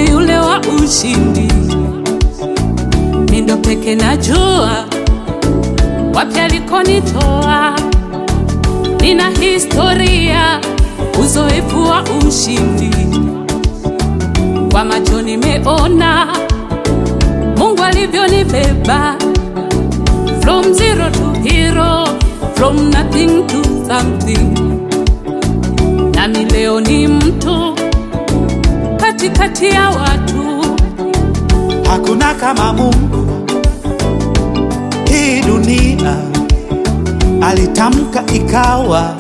ni yule wa ushindi. Mindo peke najua wapi alikonitoa, nina historia, uzoefu wa ushindi. Kwa macho nimeona Mungu alivyonibeba from zero to hero, from nothing to something. Nami leo ni mtu katikati ya watu, Hakuna kama Mungu hii dunia, alitamka ikawa,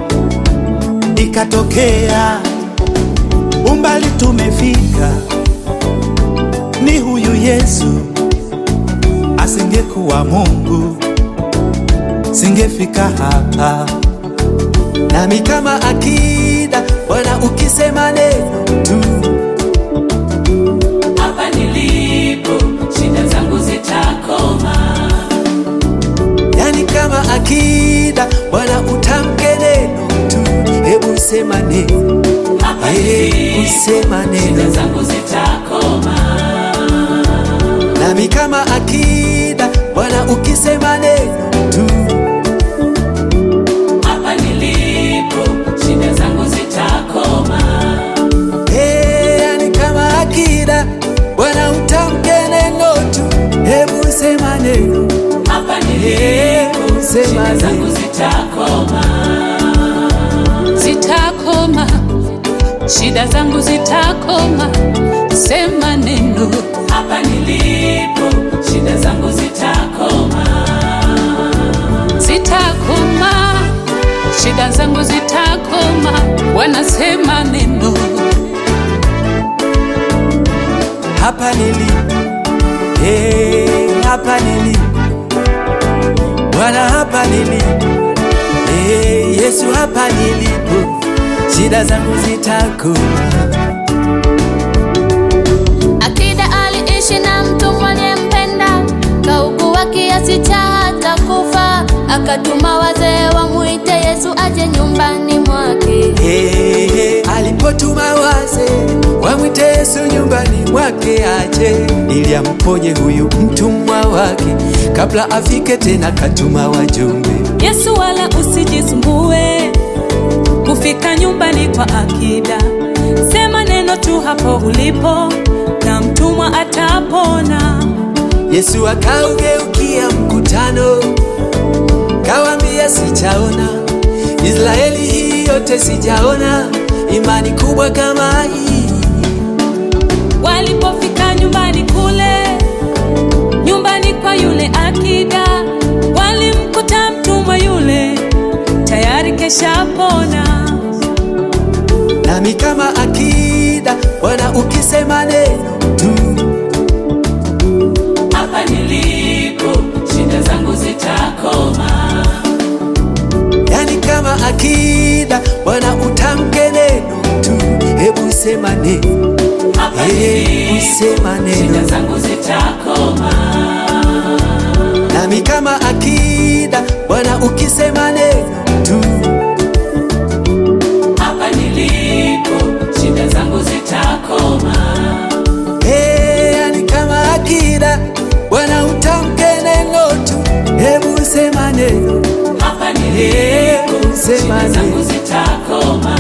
ikatokea. Umbali tumefika, ni huyu Yesu. Asingekuwa Mungu, singefika hapa. nami kama akida Bwana, ukisema neno tu, hapa nilipo shida zangu zitakoma. yani kama akida Bwana, utamke neno tu, hebu sema neno, Hapa hebu sema neno, zangu zitakoma. nami kama akida Bwana, ukisema neno tu, Hapa nilipo shida zangu zitakoma. Eh, yani kama akida Bwana, utamke neno tu, hebu sema neno, Hapa hebu sema neno. zitakoma. Zitakoma, shida zangu zitakoma. Sema neno. Hapa nilipo shida zangu zitakoma. Zitakoma, shida zangu zitakoma. Wanasema neno. hapa nilipo, eh, hapa nilipo Bwana, hapa nilipo, eh, Yesu, hapa nilipo, shida zangu zitakoma. Akida aliishi na mtu mwenempenda, kaugua kiasi cha hata kufa, akatuma wazee wamwite Yesu aje nyumbani mwake. Eh, eh, alipotuma waze wamwite Yesu nyumbani mwake aje ili amponye huyu mtumwa wake, kabla afike tena katuma wajumbe. Yesu wala usijisumbue kufika nyumbani kwa akida. Sema neno tu hapo ulipo na mtumwa atapona. Yesu akaugeukia mkutano, kawambia, sijaona Israeli hii yote, sijaona imani kubwa kama hii. Walipofika nyumbani kule, nyumbani kwa yule akida, walimkuta mtumwa yule tayari keshapona. Nami kama akida, Bwana, ukisema neno tu, Hapa nilipo shida zangu zitakoma. yani kama akida, Bwana, utamke neno tu, hebu sema neno, Hapa hebu sema neno. zangu zitakoma. Nami kama akida, Bwana, ukisema neno tu, Hapa nilipo shida zangu zitakoma. Eh, yani kama akida, Bwana, utamke neno tu, hebu sema neno, Hapa hebu sema neno. zitakoma.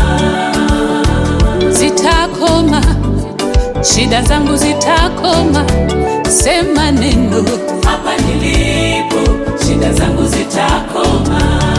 Zitakoma, shida zangu zitakoma. Sema neno. Hapa nilipo shida zangu zitakoma.